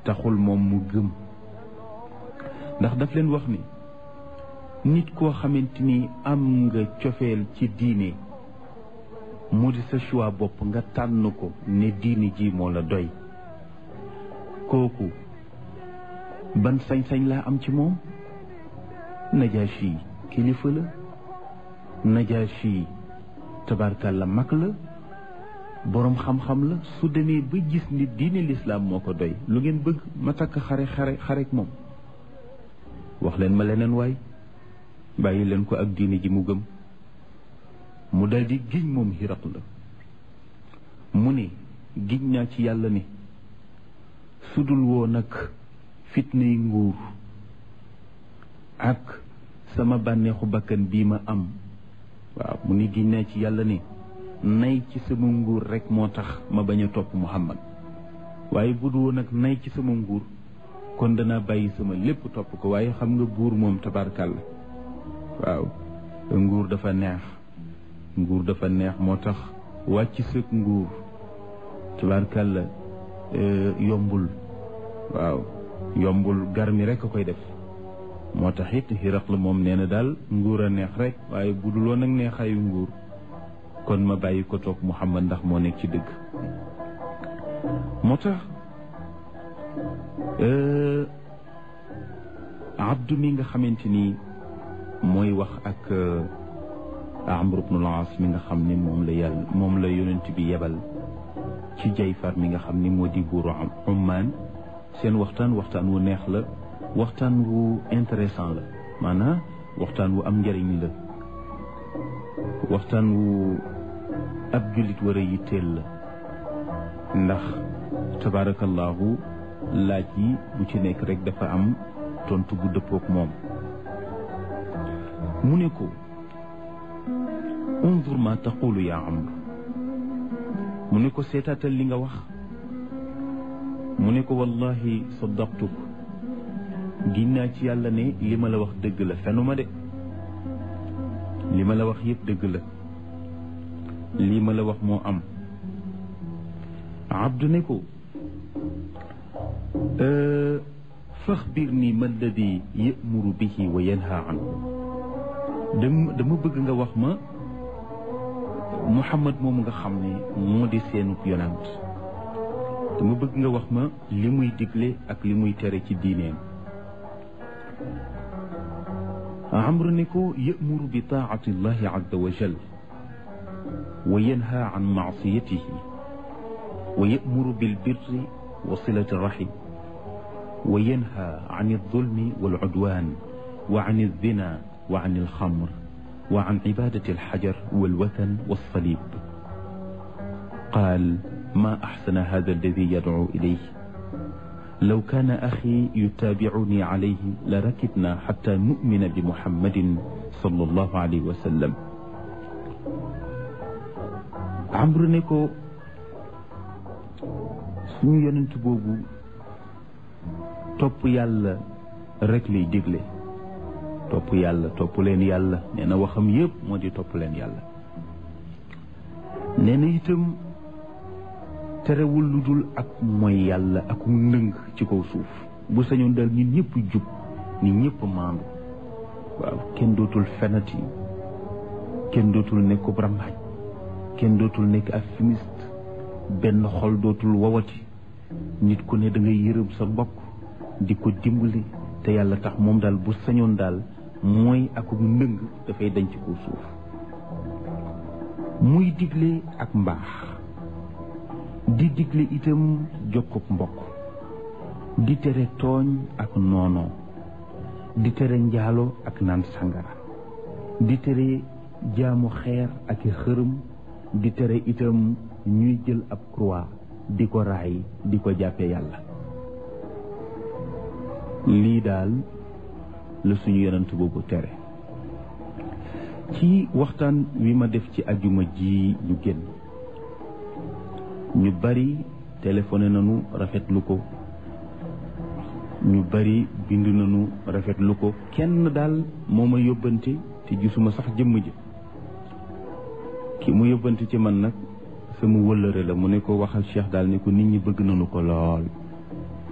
taxul moom mu gëm ndax daf leen wax ni nit koo xamante ni am nga cofeel ci diine mu di sa choix bopp nga tànn ko ne diine ji moo la doy kooku ban sañ-sañ laa am ci moom Najaashi kilifa la Najaashi tabarkalla mag la boroom xam-xam la su demee ba gis ni diine lislaam moo ko doy lu ngeen bëgg ma takk xare xare xarek moom wax leen ma leneen waay bàyyi leen ko ak diine ji mu gëm mu daldi giñ moom xiraq la mu ne giñ naa ci yàlla ne sudul woo nag fitnay nguur ak sama bànneexu bakkan bii ma am waaw mu ni giñ naa ci yàlla ne nay ci sama nguur rek moo tax ma bañ a topp Muhammad waaye bu dul woon nag nay ci sama nguur kon danaa bàyyi sama lépp topp ko waaye xam nga buur moom tabarkàlla waaw nguur dafa neex nguur dafa neex moo tax wàcc sëg nguur tabarkàlla yombul waaw yombul garmi rek a koy def moo tax it xiraq la moom nee na daal nguur a neex rek waaye bu dul woon ak neexaayu nguur kon ma bàyyi ko toog Muhammad ndax moo nekk ci dëgg moo tax abdu mi nga xamante ni mooy wax ak Amr ibn al-As mi nga xam ni moom la yàlla moom la yonent bi yebal ci Jayfar mi nga xam ni moo di buuru Ummaan seen waxtaan waxtaan wu neex la waxtaan wu intéressant la maanaam waxtaan wu am njëriñ la waxtaan wu ab jullit war a yitteel la ndax tabaarakallaahu laaj yi bu ci nekk rek dafa am tontu bu dëppook moom mu ne ko unzur ma taqulu yaa amr mu ne ko seetaatal li nga wax mu ne ko wallahi saddaqtuk giñ naa ci yàlla ne li ma la wax dëgg la fenuma de li ma la wax yëpp dëgg la lii ma la wax moo am abdu ne ko faxbir nii ma alladi yamuru bihi wa yanha anhu dama dama bëgg nga wax ma muhammad moom nga xam ne moo di seenub yonant dama bëgg nga wax ma li muy digle ak li muy tere ci diineem amru ne ko yamuru bi taati llahi azza wa jal wa yanha an maasiyatihi wa yamuru bilbirri wa silati rahim wa yanha an aldulmi walcudwan wa an alzina wa an alxamr wa an cibadati alxajar walwathan walsalib qaal ma axsana hada alladi yadcu ilayh law kaana axi yutaabicuuni calayhi la rakibna xata numina bi muhammadin sallallahu alayhi wa sallam amru ne ko suñu yonent boobu topp yàlla rek lay digle topp yàlla topp leen yàlla nee na waxam yépp moo di topp leen yàlla nee na itam terewul lu dul ak mooy yàlla ak ndëng ci kaw suuf bu sañoon dal nit ñëpp jub nit ñëpp maandu waaw kenn dootul fenati kenn dootul nekk rambaaj kenn dootul nekk ak fumiste benn xol dootul wawati nit ku ne da ngay yërëm sa mbokk di ko dimbali te yàlla tax moom daal bu sañoon daal mooy ak ndëng dafay dañ ci kaw suuf muy digle ak mbaax di digle itam jokkuk mbokk di tere tooñ ak noonoo di tere njaalo ak naan sangara di tere jaamu xeer ak i xërëm di tere itam ñuy jël ab croix di ko raay di ko jàppe yàlla lii daal la suñu yonent boobu tere ci waxtaan wi ma def ci ajuma ji ñu génn ñu bari téléphoné nañu rafetlu ko ñu bari bind nañu rafetlu ko kenn daal moo ma yóbbante te gisuma sax jëmm ji ki mu yóbbante ci man nag sama wëllëre la mu ne ko waxal Cheikh daal ne ko nit ñi bëgg nañu ko lool